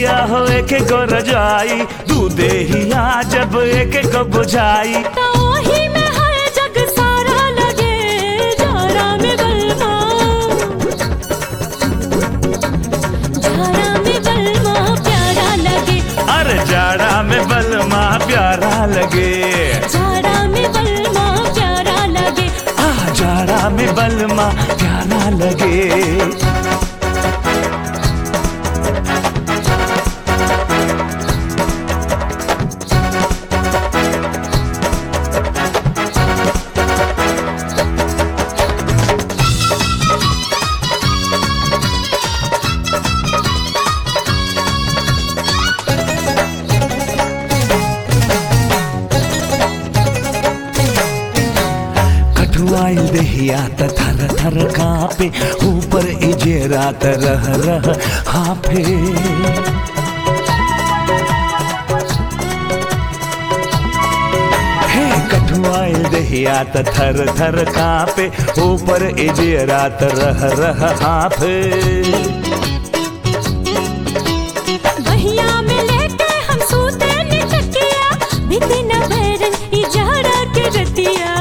खटिया हो एक गो रजाई दूधे हिया जब एक गो बुझाई तो ओही में है जग सारा लगे जाड़ा में बलमा जाड़ा में बलमा प्यारा लगे अरे जाड़ा में बलमा प्यारा लगे जाड़ा में बलमा प्यारा लगे आ जाड़ा में बलमा प्यारा लगे कठुआइल दहिया त थर थर कापे ऊपर इजे रात रह रह हाफे हे कठुआइल दहिया त थर थर कापे ऊपर इजे रात रह रह हाफे बहिया में लेके हम सूते निटकिया बीती न भरन ई जाड़ा के रतिया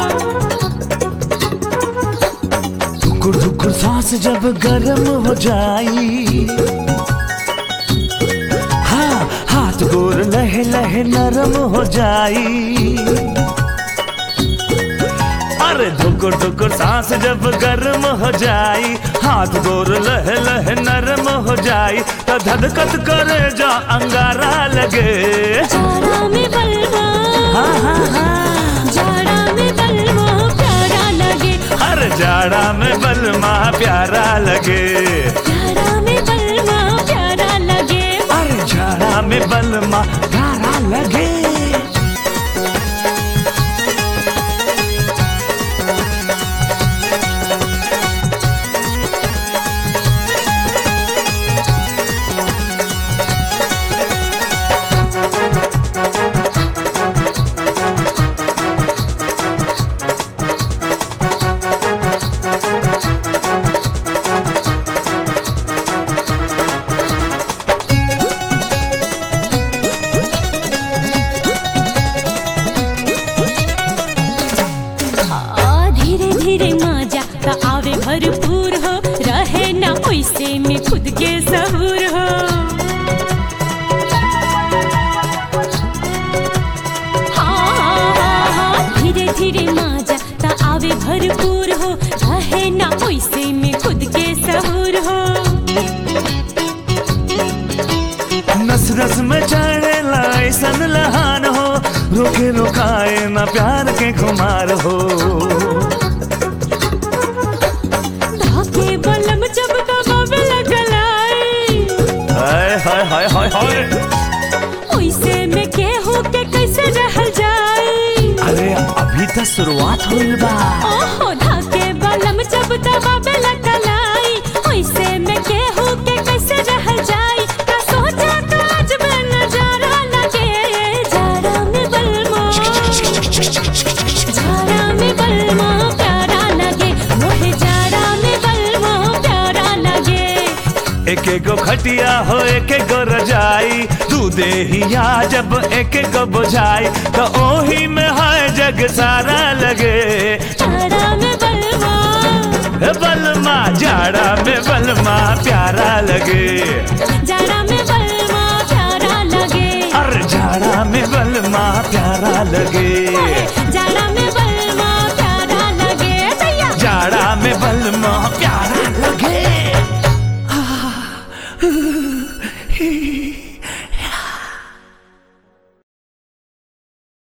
धुकुर धुकुर सांस जब गर्म हो जाई हाँ हाथ गोर लहे लहे नरम हो जाई अरे धुकुर धुकुर सांस जब गर्म हो जाई हाथ गोर लहे लहे नरम हो जाई तो धधकत करे जा अंगारा लगे जाड़ा में बलमा हाँ हाँ हाँ जाड़ा में बलमा प्यारा लगे हर जाड़ा में बलमा प्यारा लगे जाड़ा में बलमा प्यारा लगे अरे जाड़ा में बलमा प्यारा लगे आ, धीरे धीरे मजा त आवे भरपूर हो रहे ना पैसे में खुद के सहूर हो हाँ, हाँ, हाँ, धीरे धीरे मजा त आवे भरपूर हो रहे ना पैसे में खुद के सहूर हो नस नस में चढ़े लाइसन लहान हो रोके रोकाए न प्यार के खुमार हो धाके बलम जब दबावे लगलाई हाय हाय हाय हाय हाय ओइसे में केहू के कैसे रहल जाई अरे अभी तो शुरुआत हुई बा ओहो धाके बलम जब दबावे लगलाई ओइसे में केहू के कैसे रहल जाई का सोचा का आज में नजारा लगे जाड़ा में बलमा जाड़ा में बलमा प्यारा लगे मोहे जाड़ा में बलमा प्यारा लगे एक एक गो खटिया हो एक एक गो रजाई दूधे हिया जब एक एक गो बुझाई तो ओही में है जग सारा लगे जाड़ा में बलमा ए बलमा जाड़ा में बलमा प्यारा लगे जाड़ा में बलमा प्यारा लगे अरे जाड़ा में बलमा प्यारा लगे जाड़ा में बलमा प्यारा लगे दैया जाड़ा में बलमा प्यारा